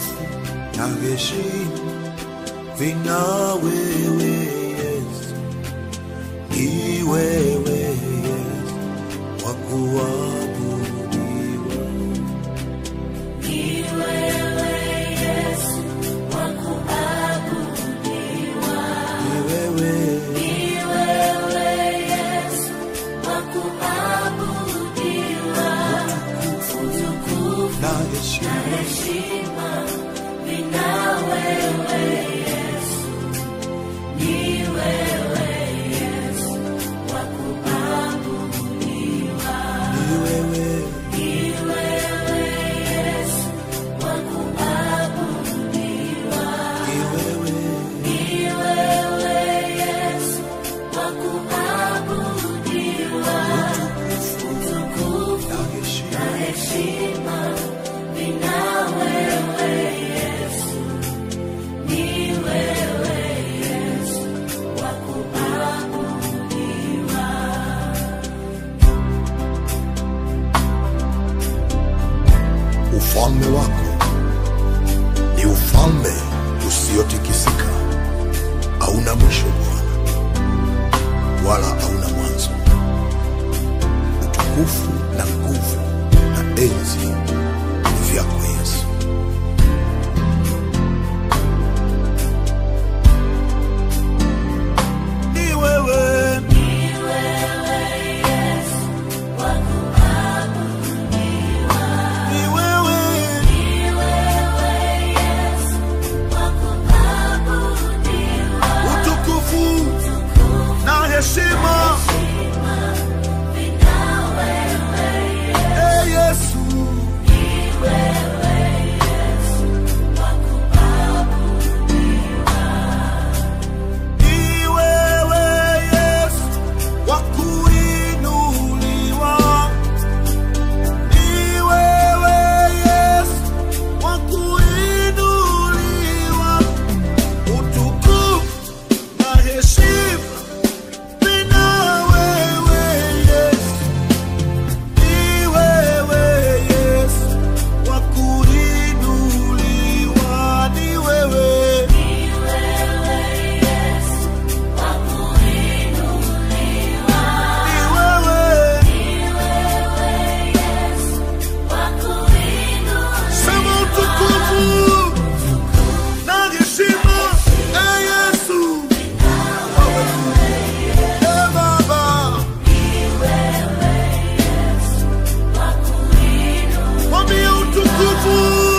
utukufu na heshima vina wewe Yesu, ni wewe Yesu wa kuabudiwa. Ni wewe na heshima ni wewe ni wewe na heshima Ufalme wako ni ufalme usiotikisika, hauna mwisho Bwana, wala hauna mwanzo. Utukufu na nguvu na enzi ni vyako Yesu. ni wewe ni wewe utukufu na heshima Eh, Yesu ni wewe Yesu wa kuinuliwa ni wewe Yesu wa kuinuliwa utukufu na heshima vina wewe Yesu ni wewe Yesu wa kuinuliwa ni wewe ni wewe sema utukufu na heshima e Yesu e Baba mwambie utukufu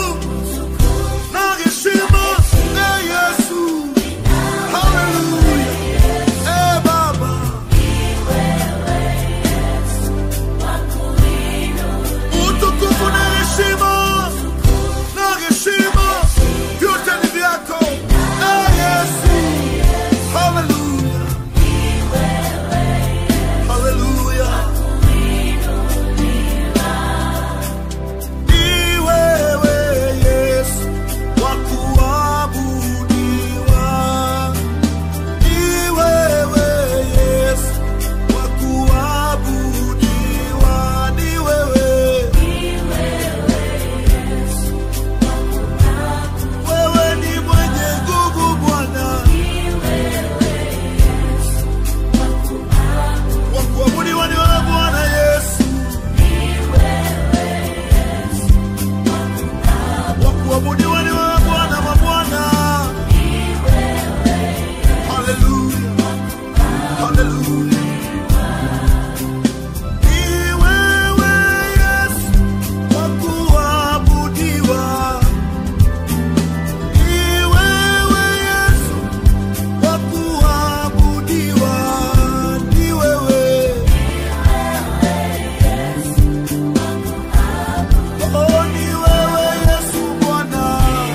na heshima e Yesu haleluya e Baba utukufu na heshima na heshima vyote ni vyako e Yesu haleluya haleluya ni wewe Yesu wa kuabudiwa ni wewe Yesu wa kuabudiwa ni wewe wewe ni mwenye nguvu Bwana wa kuabudiwa ni wewe Bwana Yesu wa kuabudiwa ni wewe Bwana mabwana haleluya haleluya ni wewe Yesu wa kuabudiwa ni wewe Yesu wa kuabudiwa ni wewe oh ni wewe Yesu Bwana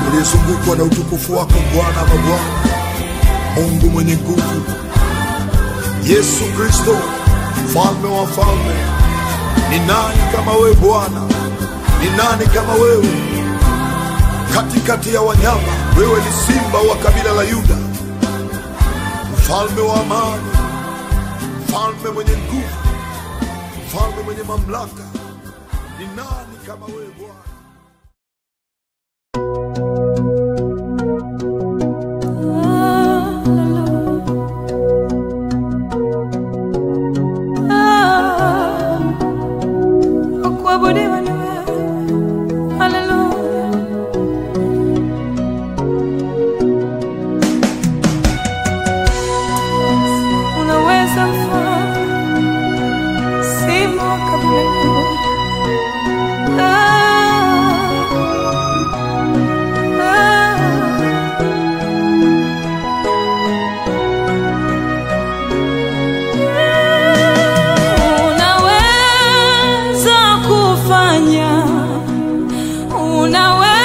uliyezungukwa na utukufu wako Bwana wa Bwana, Mungu mwenye nguvu, Yesu Kristo, mfalme wa falme. Ni nani kama wewe Bwana? Ni nani kama wewe? Katikati ya wanyama, wewe ni simba wa kabila la Yuda, mfalme wa amani, mfalme mwenye nguvu, mfalme mwenye mamlaka. Ni nani kama wewe Bwana? Kuabudiwa ni wewe. Haleluya. Unaweza mfalme, simba wa kabila la Yuda. Ah, ah. Unaweza kufanya, unaweza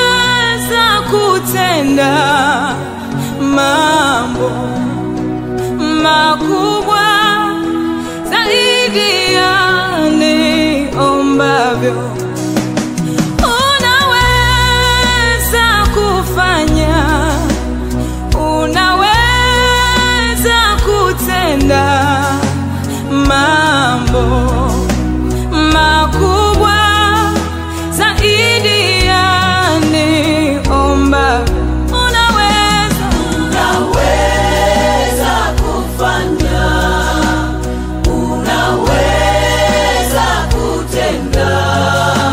kutenda mambo makubwa zaidi ya niombavyo. Unaweza kufanya, unaweza kutenda mambo makubwa zaidi ya niomba. Unaweza, Unaweza kufanya, unaweza kutenda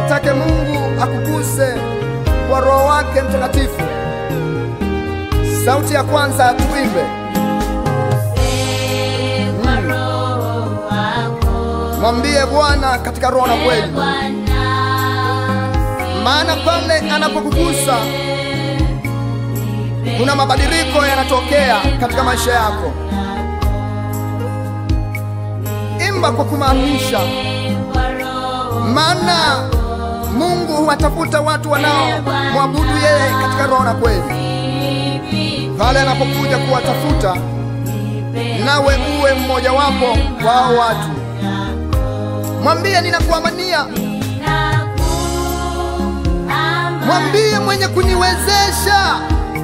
mtake Mungu akuguse kwa Roho wake Mtakatifu. Sauti ya kwanza tuimbe, mwambie Bwana katika roho na kweli, maana pale anapokugusa kuna mabadiliko yanatokea katika maisha yako. Imba kwa kumaanisha, maana Mungu huwatafuta watu wanaomwabudu yeye katika roho na kweli. Pale anapokuja kuwatafuta, nawe uwe mmojawapo wa hao watu. Mwambie ninakuamania, mwambie mwenye kuniwezesha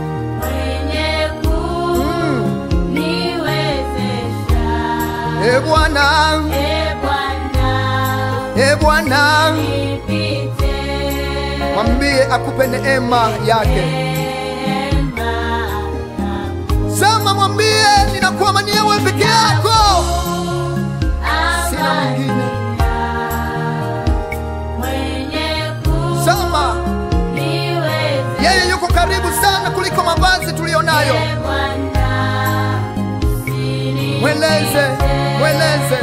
E Bwana, e Bwana, mwambie akupe neema yake. Sema, mwambie ninakuamania wewe peke yako, sina mwingine. Sema, yeye yuko karibu sana kuliko mavazi tuliyonayo. Mweleze, mweleze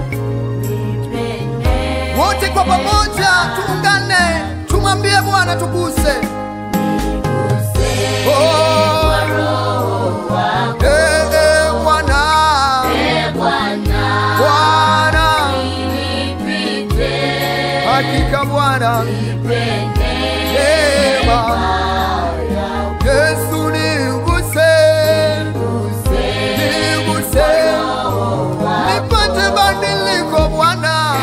wote kwa pamoja, tuungane, tumwambie Bwana tuguse. Oh, eh, eh, Bwana, Bwana, hakika Bwana, neema Yesu niguse, niguse, nipate badiliko Bwana.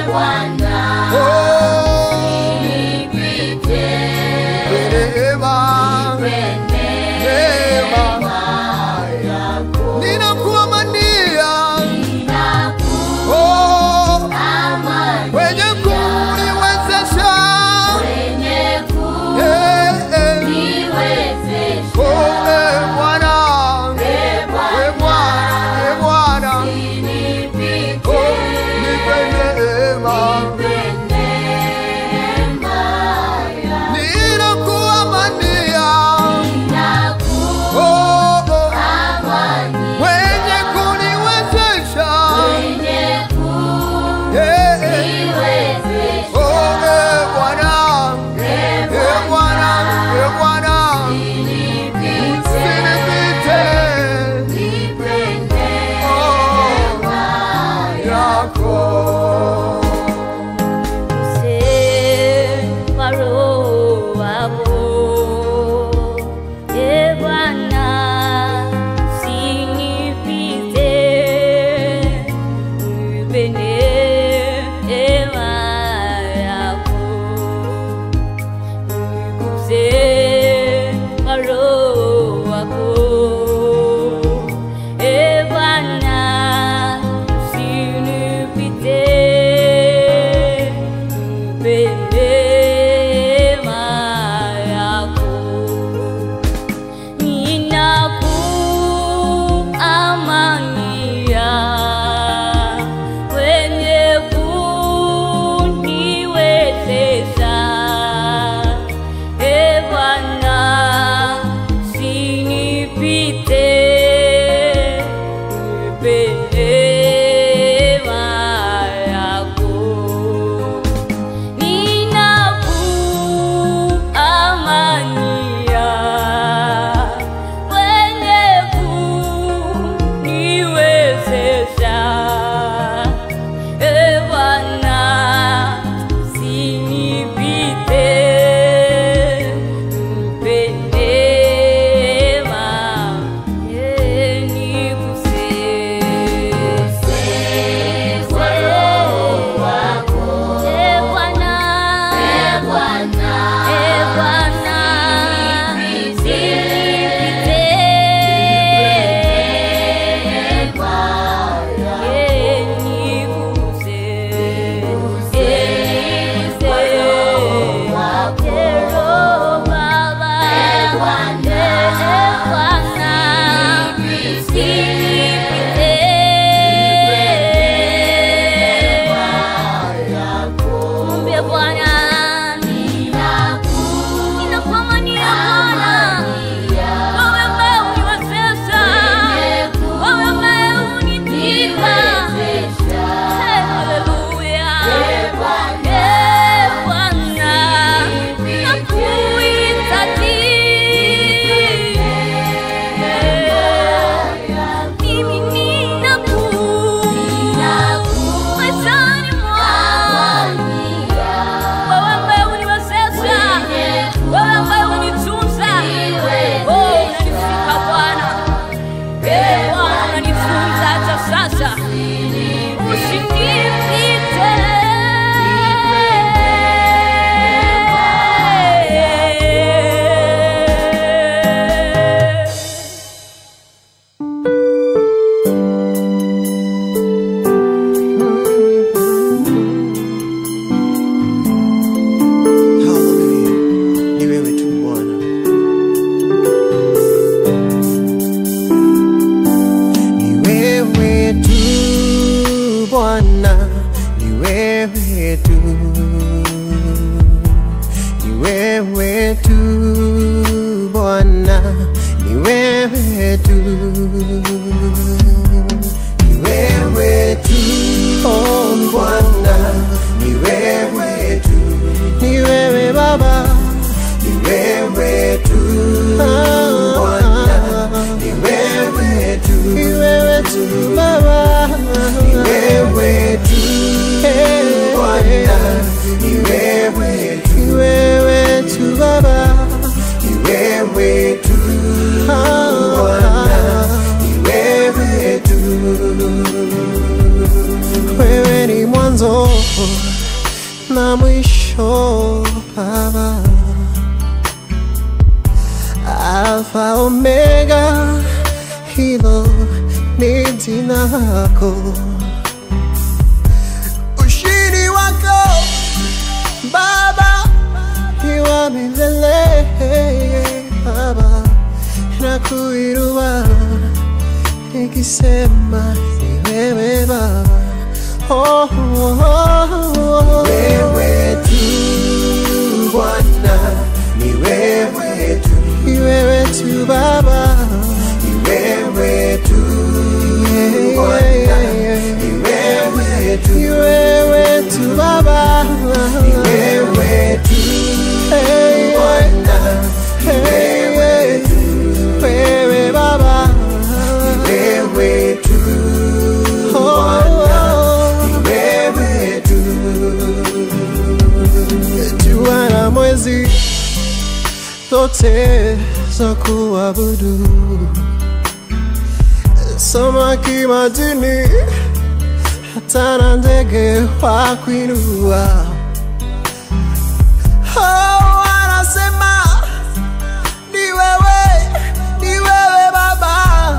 Oh, neema, neema, ninakuamania, oh, wenye kuniwezesha, eh, eh, oh, eh, Bwana, eh, Bwana, eh, Bwana, oh, nipe neema. Ninakuamania, oh, oh, wenye kuniwezesha, eh, eh, oh, eh, Bwana, eh, Bwana, eh, Bwana, usinipite, oh, yako. Ninakuamania wenye kuniwezesha, e Bwana, usinipite, nipe neema yako. Ninakuamania wenye kuniwezesha, e Bwana, usinipite, nipe neema, eh, niguse. Kwa Roho wako, e Bwana, e Bwana, usinipite, eh, niguse. Eh, niguse. Eh, Roho Baba, eh, Bwana, usinipite. Mwambie Bwana Bwana ni wewe tu, ni wewe tu, oh Bwana ni wewe tu, ni wewe Baba, ni wewe tu, Bwana ni wewe tu, ni wewe tu Baba, ni wewe tu, Bwana ni wewe tu, ni wewe tu Baba, ni wewe tu, Bwana ni wewe tu, wewe ni mwanzo na mwisho Baba, Alfa Omega, hilo ni jina lako, ushindi wako Baba ni wa milele Baba, nakuinua nikisema ni wewe Baba, oh, oh, oh, oh. wewe tu Bwana, ni wewe tu, ni wewe tu Baba, ni wewe tu Bwana, ni wewe tu, ni wewe tu Baba, ni wewe tu Bwana, ni wewe tu, wewe Baba, ni wewe tu Bwana, ni wewe tu jua na mwezi zote za kuabudu, samaki majini, hata na ndege wa kuinua. Oh, wanasema ni wewe, ni wewe Baba.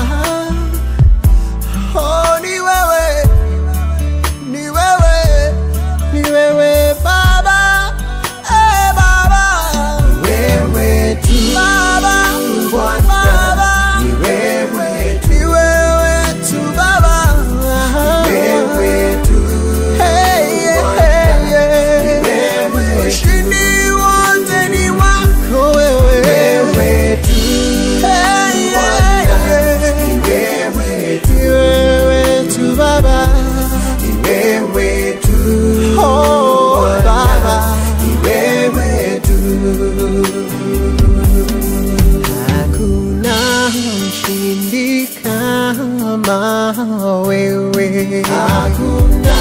Oh, ni wewe ni wewe, ni wewe Baba, eh Baba, wewe tu Baba, Baba, ni wewe tu, ni wewe tu Baba, wewe tu, hey, hey, hey, ushindi wote ni wako wewe, wewe tu, hey, hey, ni wewe tu, ni wewe tu Baba ni wewe tu oh, Baba, ni wewe tu. Hakuna mshindi kama wewe, hakuna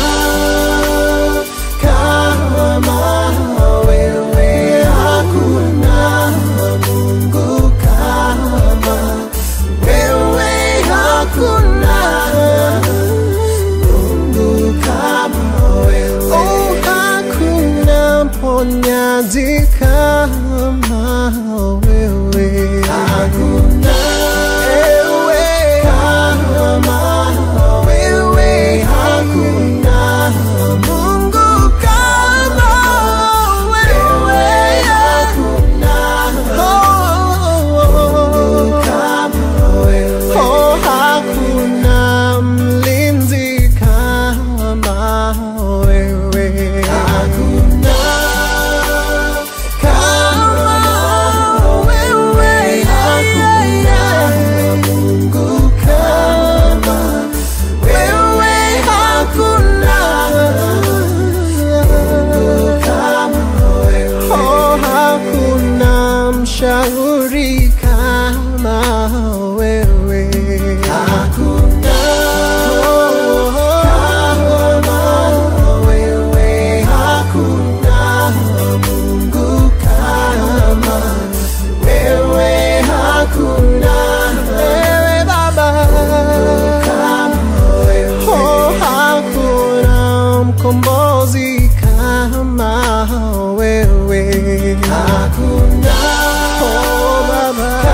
kama wewe, hakuna Mungu kama wewe, hakuna Mungu kama wewe. Oh, hakuna mponyaji kama wewe. Hakuna ewe kama wewe. Hakuna Mungu kama wewe. Hakuna Mungu kama wewe. Oh, hakuna mlinzi kama wewe. Hakuna kama wewe. Hakuna Mungu kama wewe. Hakuna Mungu kama wewe. Oh, hakuna mshauri kama wewe. Hakuna kama wewe. Hakuna Mungu kama wewe. Hakuna wewe Baba kama wewe. Oh, hakuna mkombozi kama wewe. Hakuna oh, Baba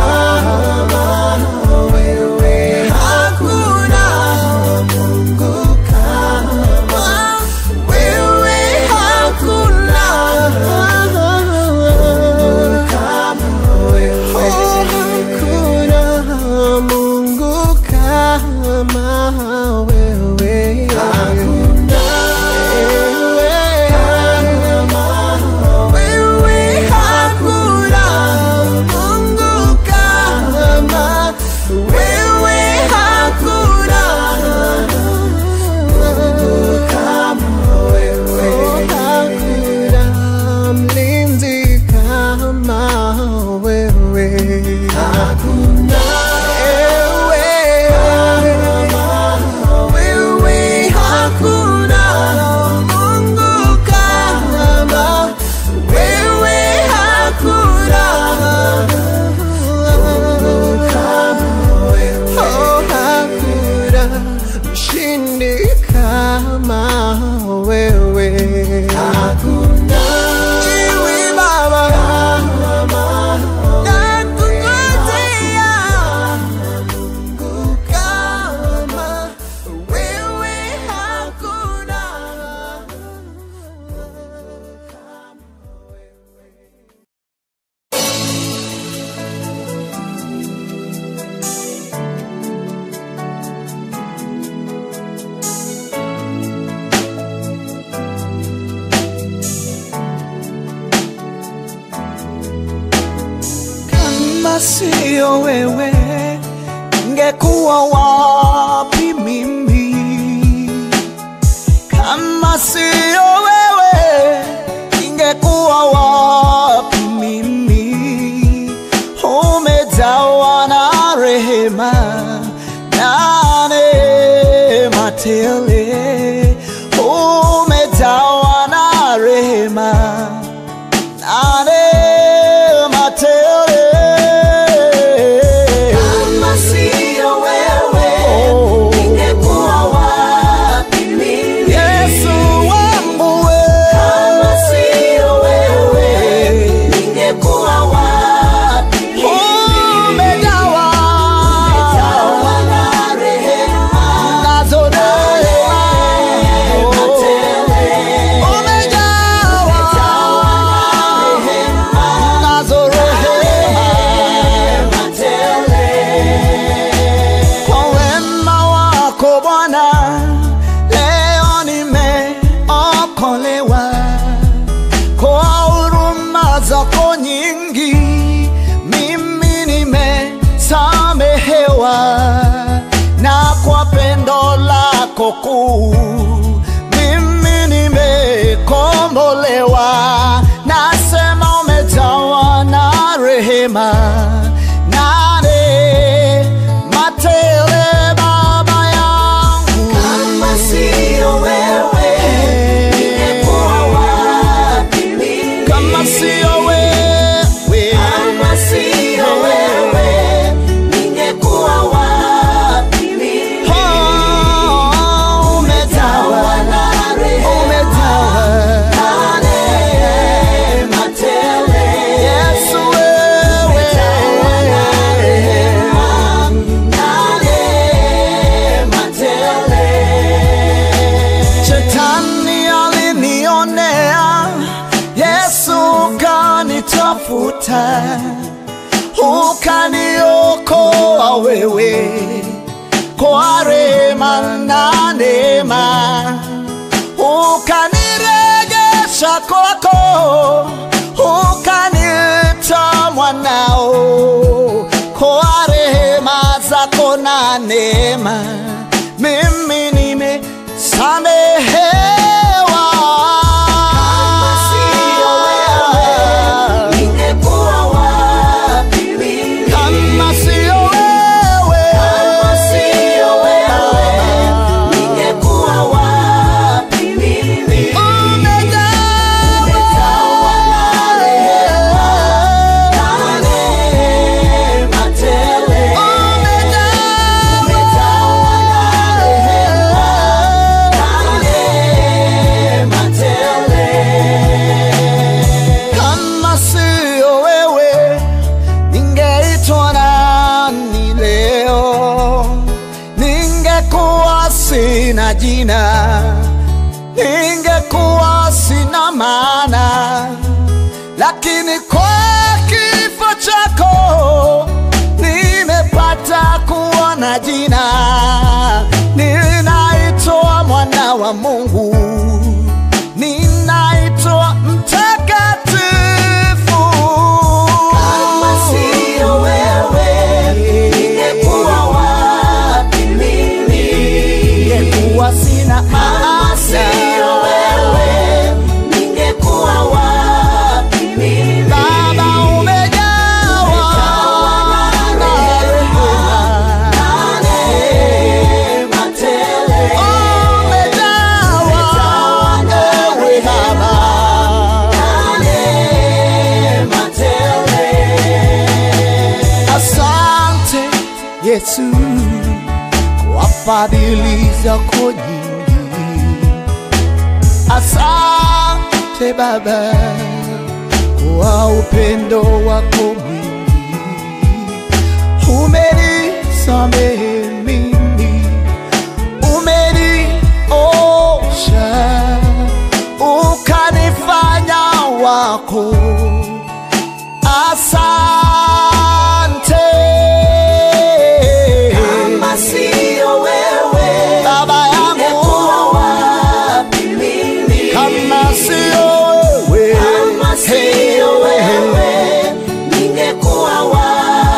Kama sio wewe, ningekuwa wapi mimi? Kama sio wewe, ningekuwa wapi mimi? Umejawa na rehema na neema tele, umejawa na rehema na neema tele. Kama sio wewe, Oh. ningekuwa wapi mimi? Yesu wangu we. Kama sio wewe, ningekuwa wapi mimi? Umejawa Jawa na rehema nazo neema. tele. Umejawa nazo rehema. Kwa wema wako Bwana, leo nimeokolewa. Kwa huruma zako nyingi, mimi nimesamehewa, na kwa pendo lako kuu, mimi nimekombolewa. Nasema umejawa na rehema na neema tele, Baba yangu. Kama sio wewe, ningekuwa wapi mimi? Kama sio wewe, Kama sio wewe, ningekuwa wapi mimi? oh, umejawa, na rehema umejawa. na neema tele. Yesu wewe, Na neema tele. shetani alinionea, Yesu kanitafuta, ukaniokoa wewe kwa rehema na neema, ukanirejesha kwako, ukaniita mwanao kwa rehema zako na neema, mimi nimesamehewa. Sio wewe, ningekuwa wapi mimi? Kama sio wewe, Kama sio wewe, ningekuwa wapi mimi? umejawa na rehema na neema tele. Umejawa na rehema na neema tele. Kama sio wewe, ningeitwa nani leo? Ningekuwa sina jina, ningekuwa sina maana, lakini kwa kifo chako nimepata kuwa na jina, ninaitwa mwana wa Mungu ninaitwa mtakatifu. Kama sio wewe, ningekuwa wapi mimi? Ningekuwa sina Kama sio wewe, ningekuwa wapi mimi? Baba, umejawa na rehema, Na neema tele. umejawa ewe Baba. Na neema tele. Asante Yesu kwa fadhili zako nyingi. Asante Baba kwa upendo wako mwingi. Umenisamehe mimi, umeniosha, ukanifanya wako. Asante Kama sio wewe, Baba yangu, ningekuwa wapi mimi? kama sio wewe, Kama sio wewe, ningekuwa wapi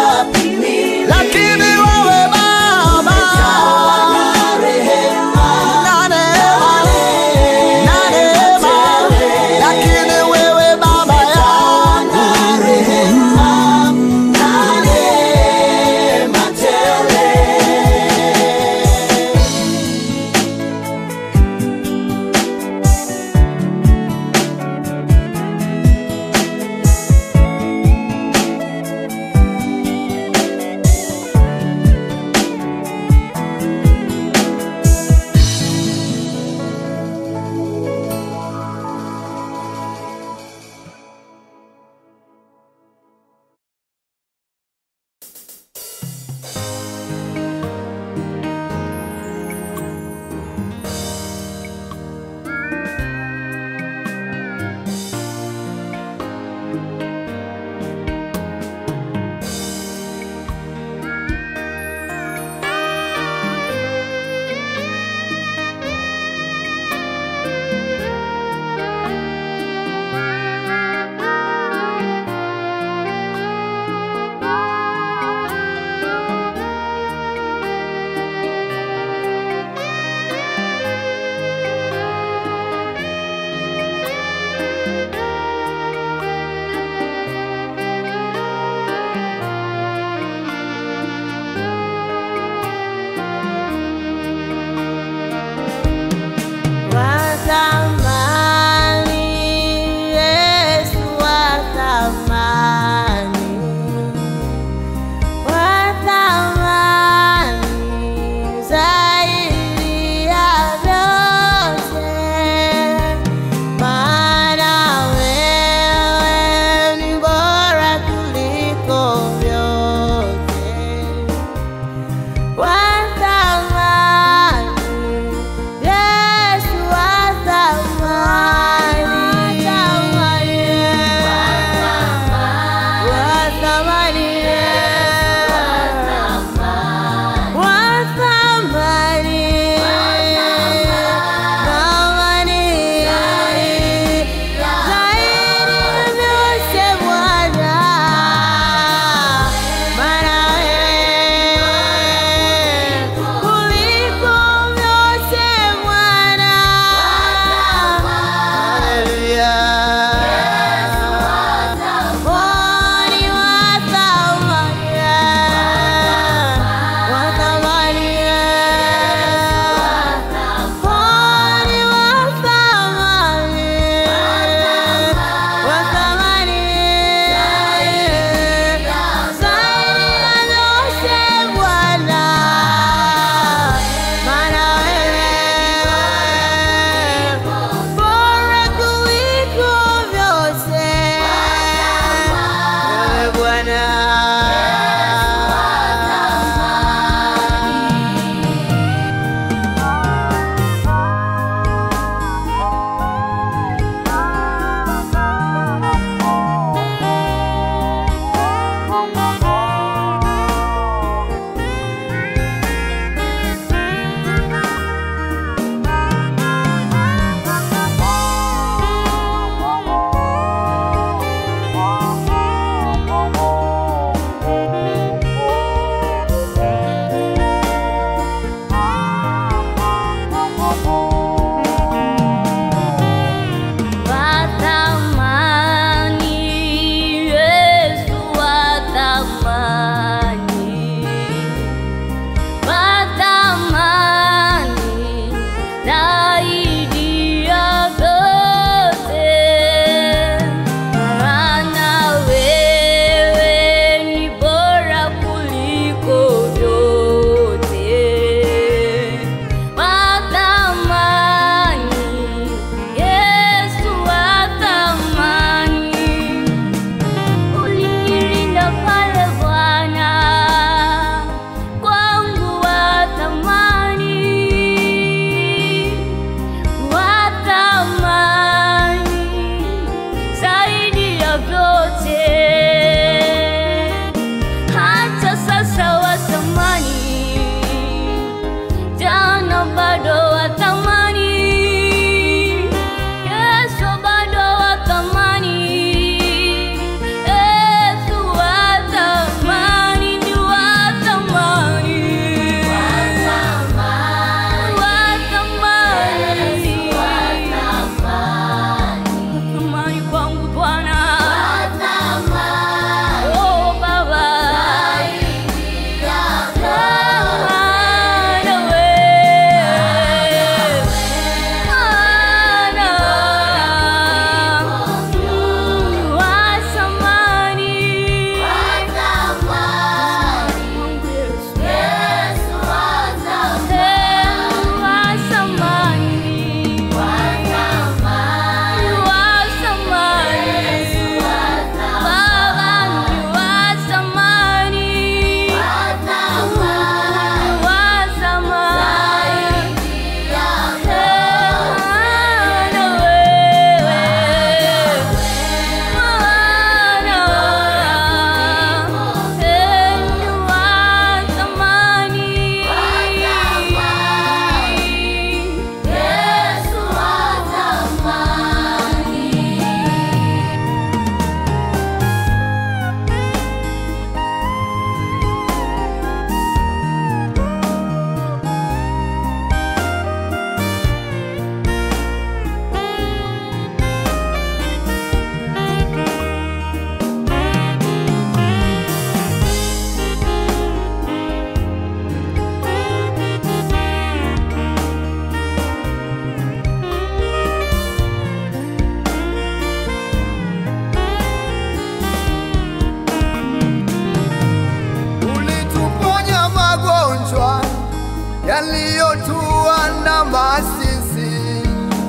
yaliyotuandama sisi,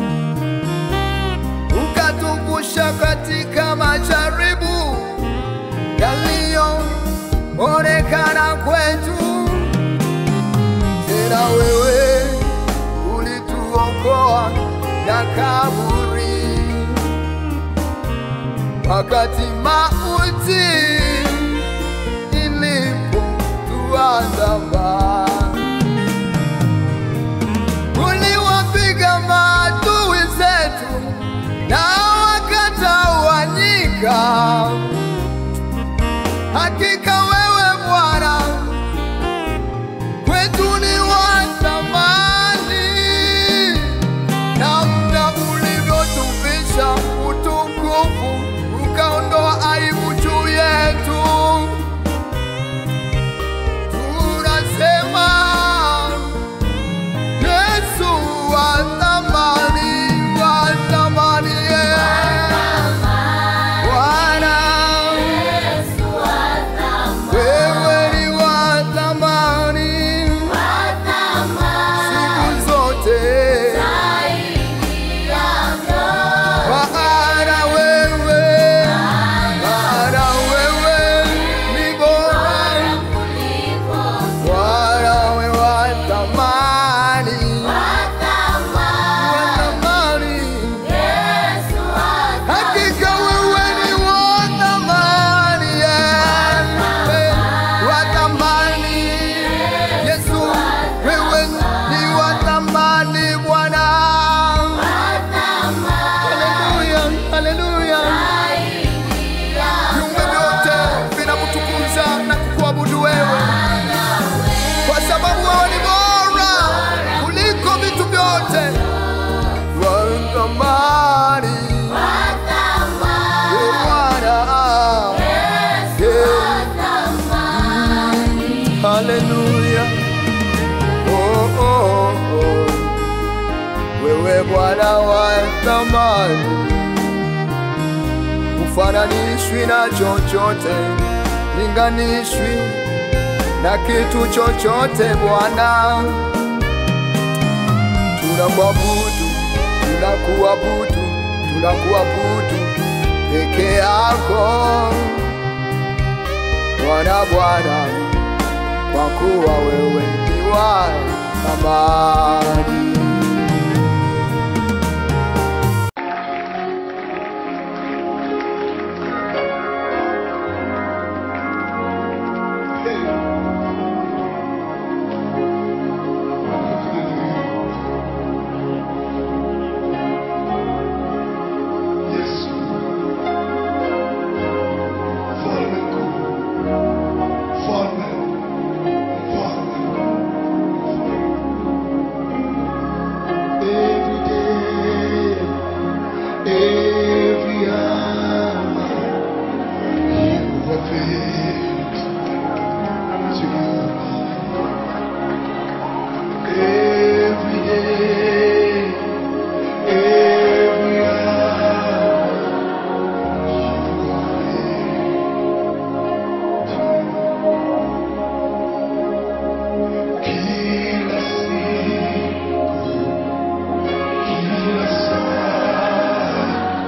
ukatuvusha katika majaribu yaliyoonekana kwetu. Tena wewe ulituokoa na kaburi, wakati mauti ilipotuandama. Uliwapiga maadui zetu na wakatawanyika. Hakika wewe Bwana kwetu ni wa thamani, namna ulivyotuvisha utukufu, ukaondoa aibu juu yetu. Tunasema Yesu wa thamani, wa thamani, yeah. Bwana wewe ni wa thamani siku zote, maana wewe, maana wewe ni bora, Bwana wewe wa thamani, wa thamani, hakika wewe ni wa thamani, yeah. wa thamani Yesu, wewe ni wa thamani Bwana. Haleluya, haleluya. Viumbe vyote vinakutukuza na kukuabudu wewe, kwa sababu wewe ni bora kuliko vitu vyote. Wa thamani, Ee Bwana. Yeah. Haleluya. Oh, oh, oh. Wewe Bwana wa thamani, ufananishwi na chochote, linganishwi na kitu chochote Bwana. Tunakuabudu, tunakuabudu, tunakuabudu peke yako Bwana, Bwana kwa kuwa wewe ni wa thamani. Yesu, mfalme mkuu, mfalme, mfalme, Every day, every hour, you are faithful to Every day, every hour, you are faithful. Kila siku, kila saa,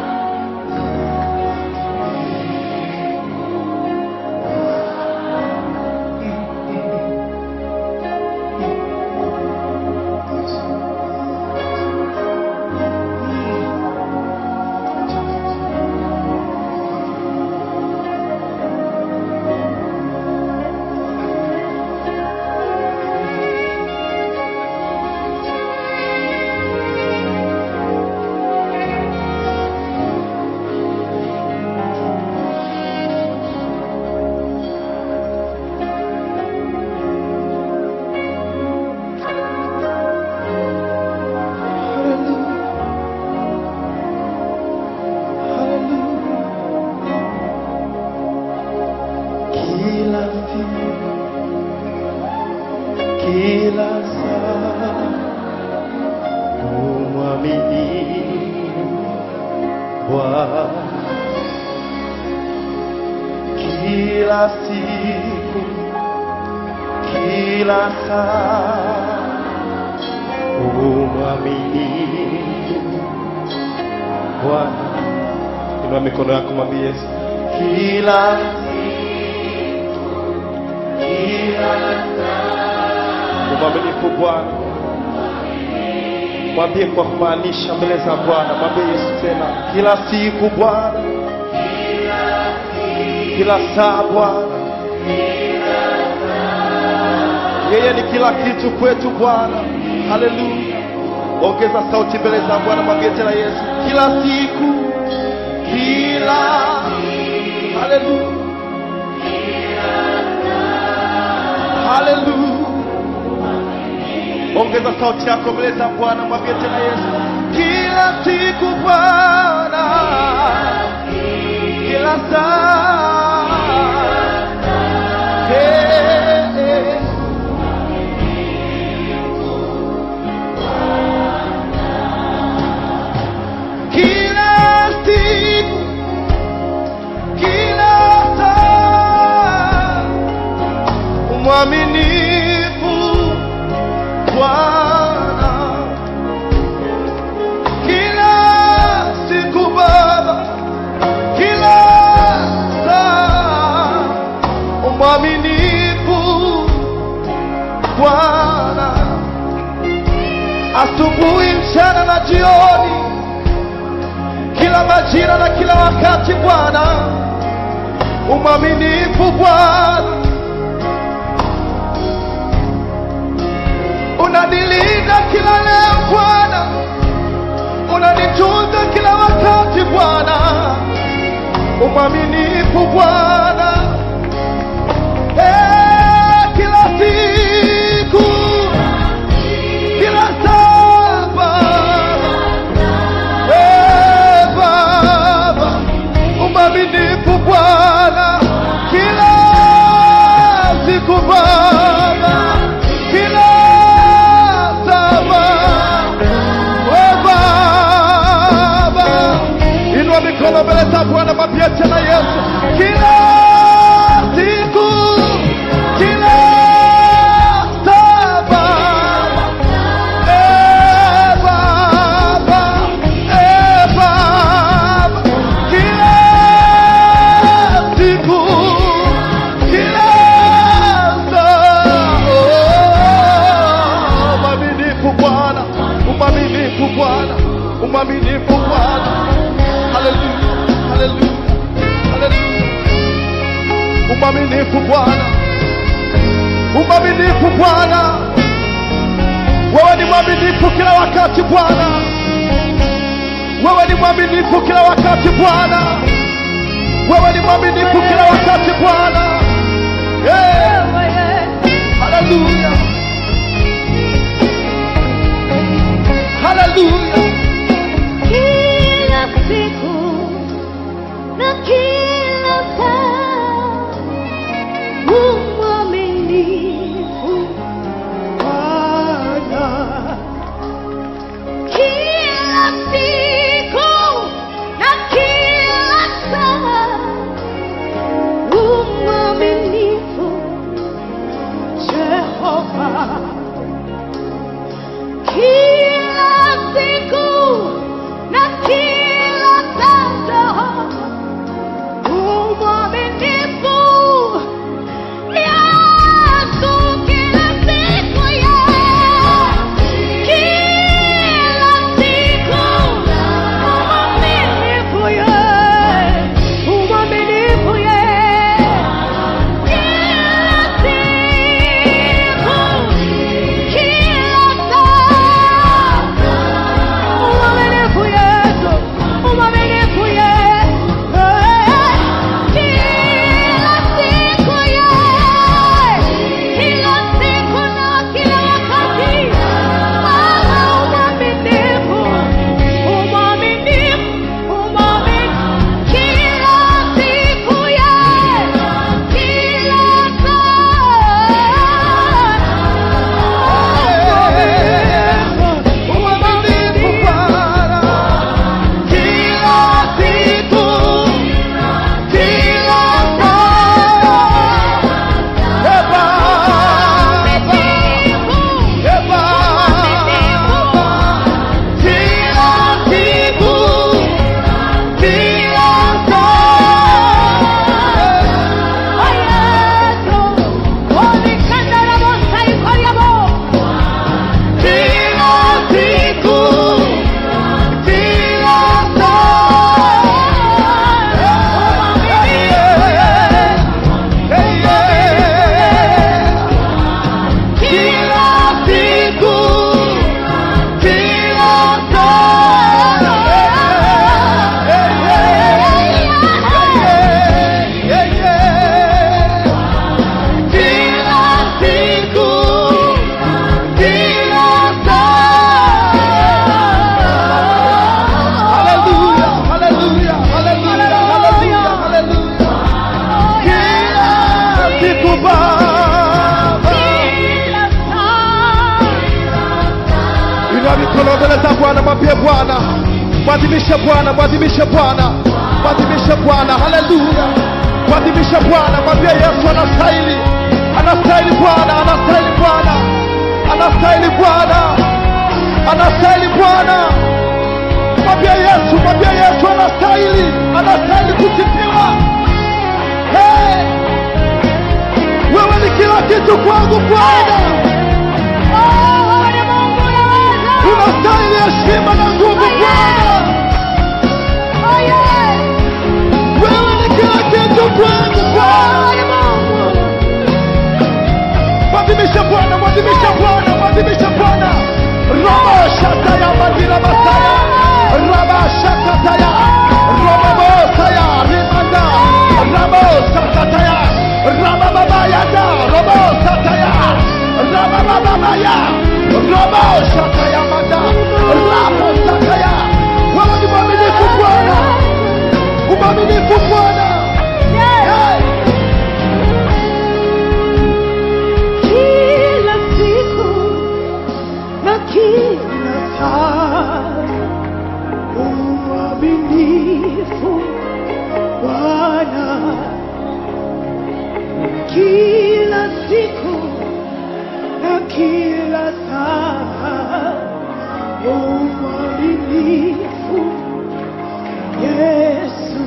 kila siku, kila saa, umwamini Bwana kila siku, kila saa, umwaminifu Bwana. Inua mikono yako mwambie Yesu, kila umwaminifu Bwana. Mwambie kwa kumaanisha mbele za Bwana, mwambie Yesu tena, kila siku Bwana, kila saa Bwana, yeye ni kila kitu kwetu Bwana. Haleluya! Ongeza sauti mbele za Bwana, mwambie tena Yesu, kila siku, kila haleluya, haleluya. Ongeza sauti yako mbele za Bwana, mwambie tena Yesu, kila siku Bwana, kila saa hey, hey. Kila siku, kila saa, mwaminifu Bwana. Kila siku Baba, kila saa, mwaminifu Bwana. Asubuhi, mchana na jioni kila majira na kila wakati Bwana, umwaminifu Bwana, unanilinda kila leo Bwana, unanitunza kila wakati Bwana, umwaminifu Bwana, Eh, kila siku, kila saa Baba. Eh, Baba, umwaminifu Bwana kila siku Baba, kila saa Baba. Eh, Baba, inua mikono mbele za Bwana, mwambie tena Yesu, kila siku, kila saa Baba. Eh, Baba, eh, Baba, kila siku, kila saa. Oh, Mwaminifu Bwana, umwaminifu Bwana, umwaminifu Bwana. Haleluya, haleluya, haleluya. Umwaminifu Bwana, umwaminifu Bwana. Wewe ni mwaminifu kila wakati Bwana, wewe ni mwaminifu kila wakati Bwana, wewe ni mwaminifu kila wakati Bwana. Yeah. Haleluya, haleluya. Kila siku na kila saa, umwaminifu Bwana, kila siku na kila saa, umwaminifu Jehova. Baba. Inua mikono mbele za Bwana, mwambie Bwana, mwadhimishe Bwana, mwadhimishe Bwana, mwadhimishe Bwana. Haleluya, mwadhimishe Bwana, mwambie Yesu anastahili, anastahili Bwana, anastahili Bwana, anastahili Bwana, anastahili Bwana. Mwambie Yesu, mwambie Yesu anastahili, anastahili kusifiwa. Hey! Wewe ni kila kitu kwangu Bwana. unastahili heshima na nguvu Bwana. Wewe ni kila kitu kwangu Bwana. Mwadhimishe Bwana, mwadhimishe Bwana, mwadhimishe Bwana. Robo shataya madira masaya. Raba shakataya. Robo saya rimanda. Rabo sakataya. Raba baba yada. Robo sataya. Raba baba maya. Robo shataya manda. Rabo sakaya. Wewe ni mwaminifu Bwana. Umwaminifu Bwana. Hey. Kila siku na kila saa uaminifu Bwana, kila siku na kila saa uaminifu Yesu,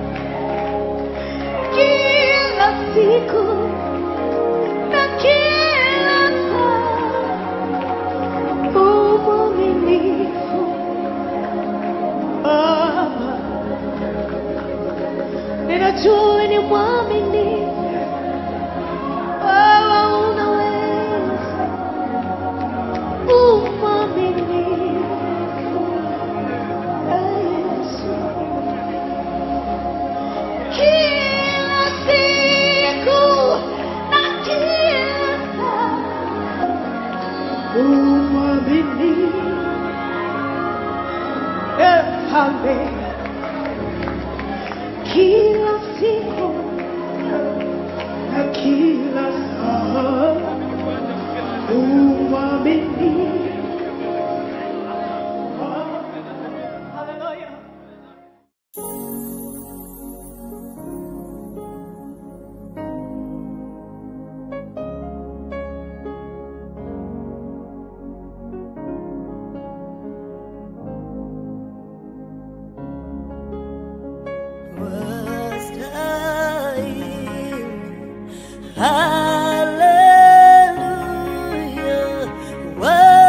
kila siku na kila saa umwaminifu Baba, ninajua ni mwaminifu wewe, unaweza umwaminifu Yesu, kila siku na kila saa umwaminifu Mfalme, kila siku na kila saa umwaminifu. Hallelujah. Hallelujah.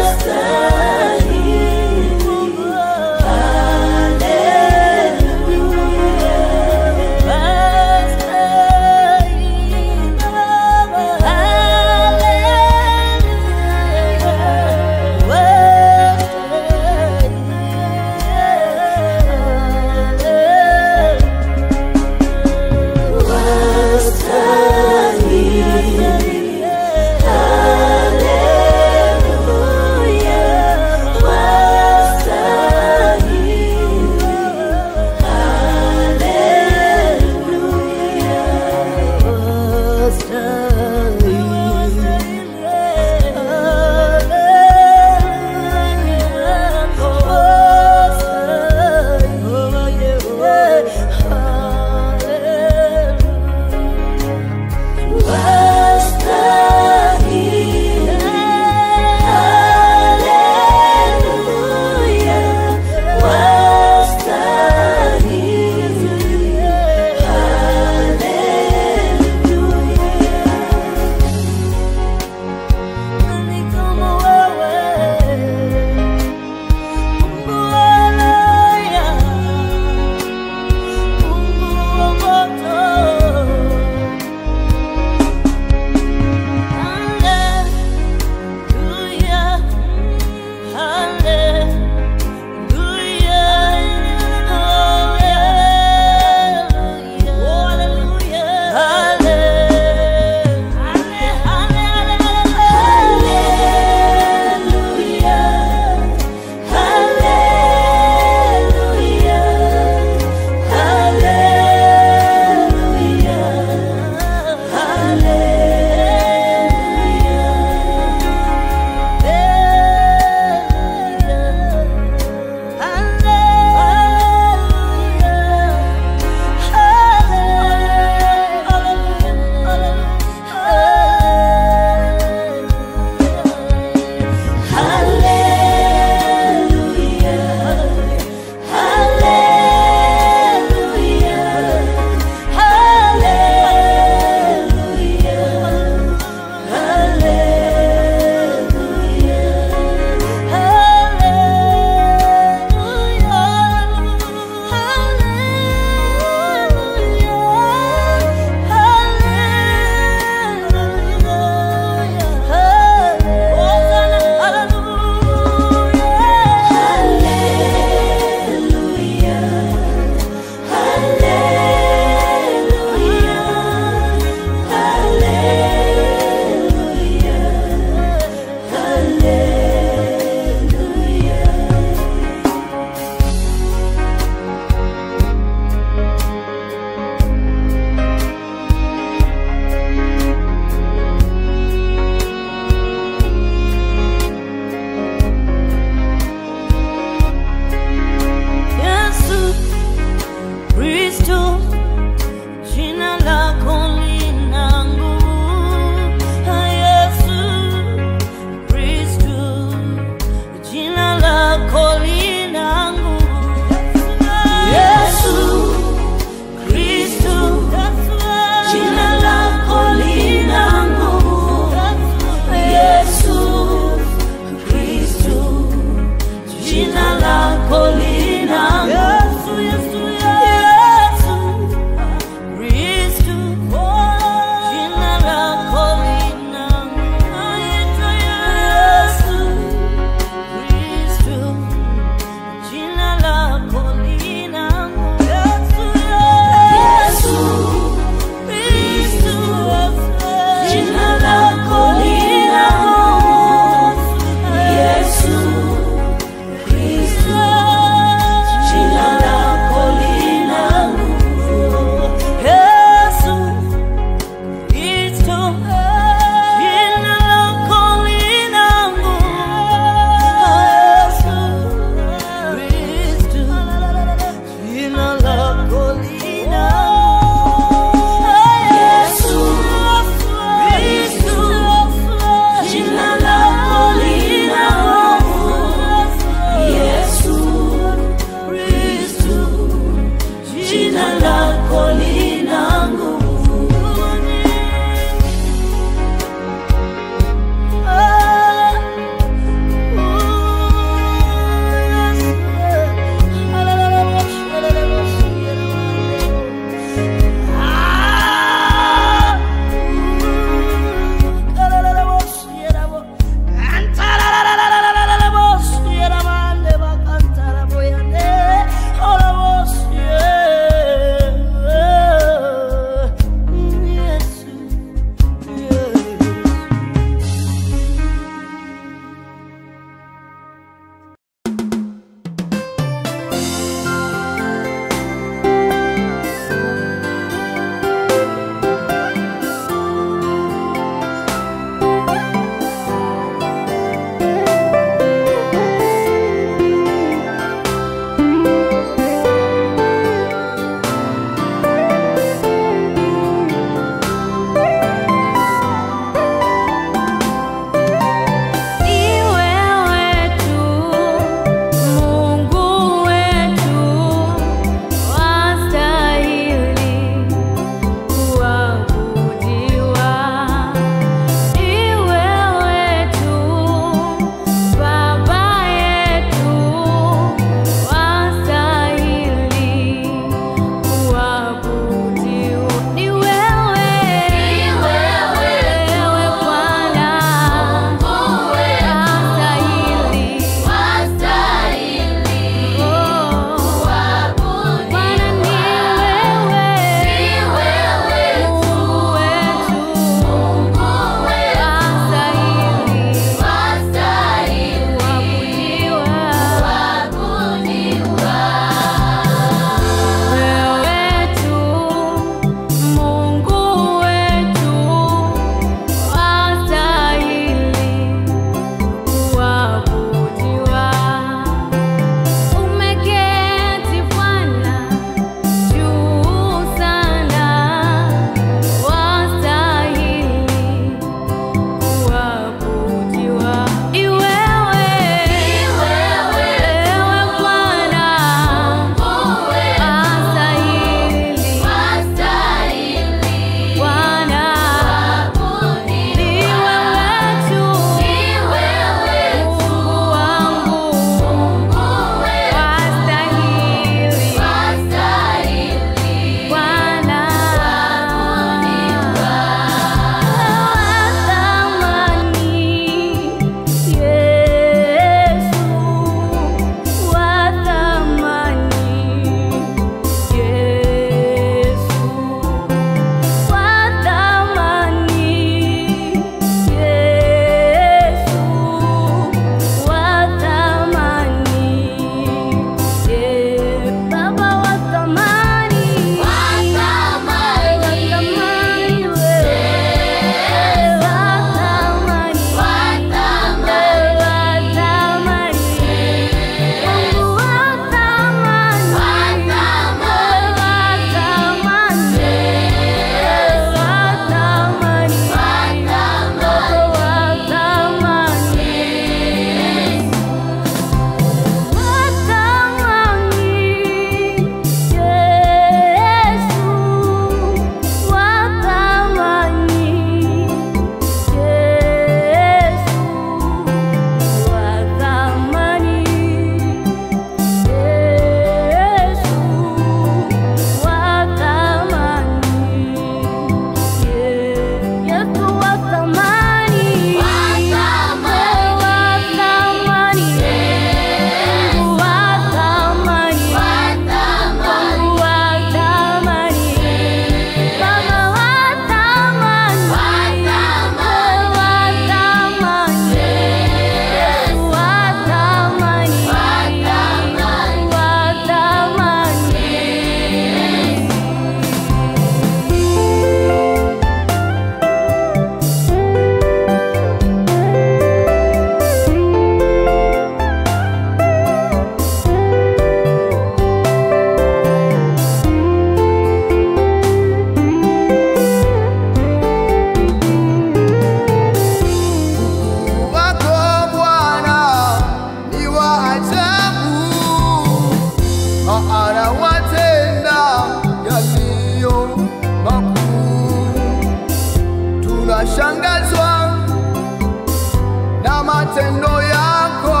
tunashangazwa na matendo yako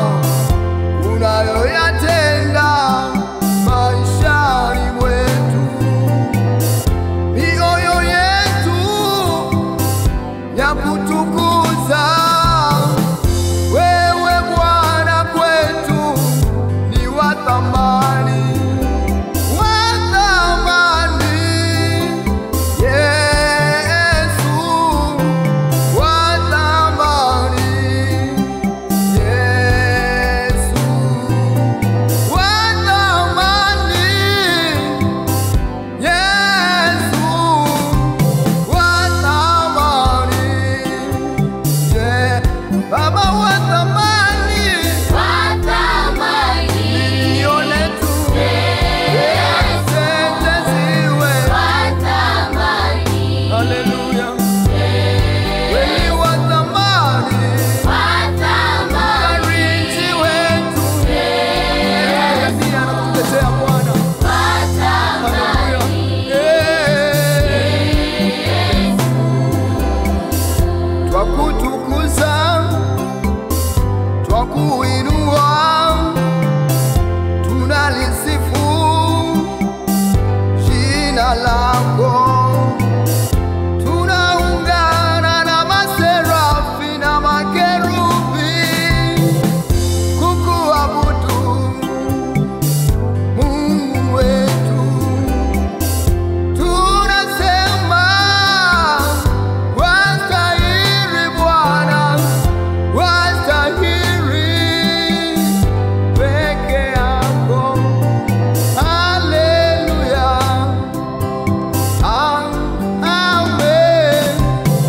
unayoyatenda maishani mwetu. Mioyo yetu ya kutukuza wewe Bwana kwetu ni wa thamani, wa thamani Yesu, wa thamani Yesu, wa thamani Yesu, wa thamani Ye- Baba wa thamani nione tu asante ziwe Haleluya Wewe wa thamani Mfariji wetu Pia nakutetea Bwana Haleluya Eh. Twakutukuza Twakuinua Tunalisifu jina lako tunaungana na maserafi na makerubi kukuabudu Mungu wetu, tunasema wastahili Bwana, wastahili peke yako. Haleluya. Amen.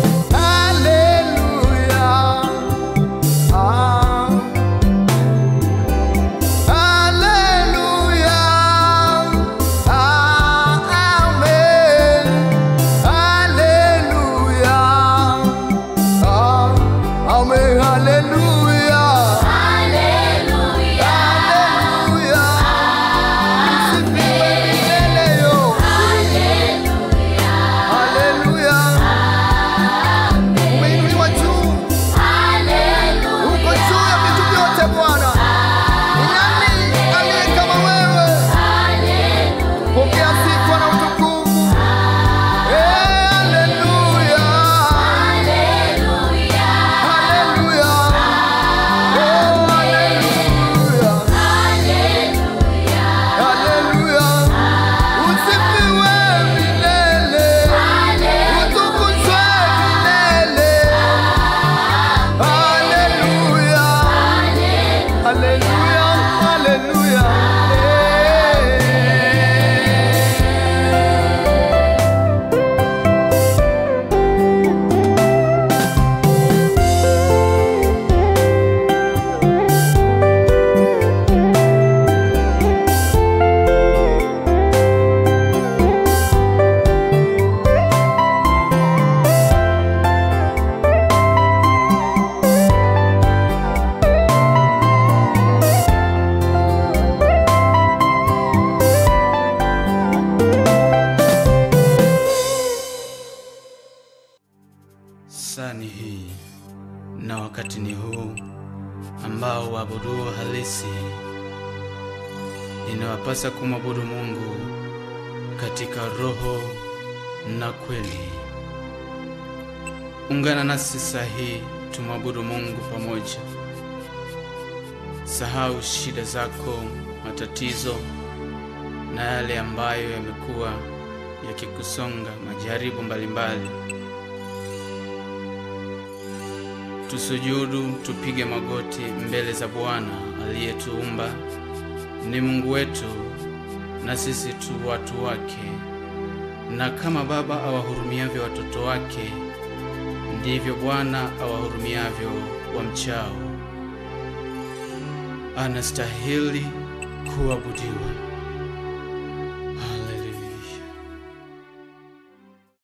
Hallelujah. Ah. Hallelujah. Ah, amen. Hallelujah. Ah, amen. Hallelujah. Hallelujah. Msifiwe milele yo. Haleluya. Umeinuliwa juu, uko juu ya vitu vyote Bwana. Ni nani aliye kama wewe? Pokea sifa na utukufu. Eh, haleluya. Haleluya. Oh, haleluya. Haleluya. Usifiwe milele. Utukuzwe milele. Haleluya. Haleluya. Haleluya. Eh. Saa ni hii na wakati ni huu ambao waabuduo halisi inawapasa kumwabudu Mungu katika roho na kweli. Ungana nasi saa hii tumwabudu Mungu pamoja. Sahau shida zako, matatizo na yale ambayo yamekuwa yakikusonga, majaribu mbalimbali. Tusujudu, tupige magoti mbele za Bwana aliyetuumba. Ni Mungu wetu na sisi tu watu wake, na kama baba awahurumiavyo watoto wake, ndivyo Bwana awahurumiavyo wamchao. Anastahili kuabudiwa.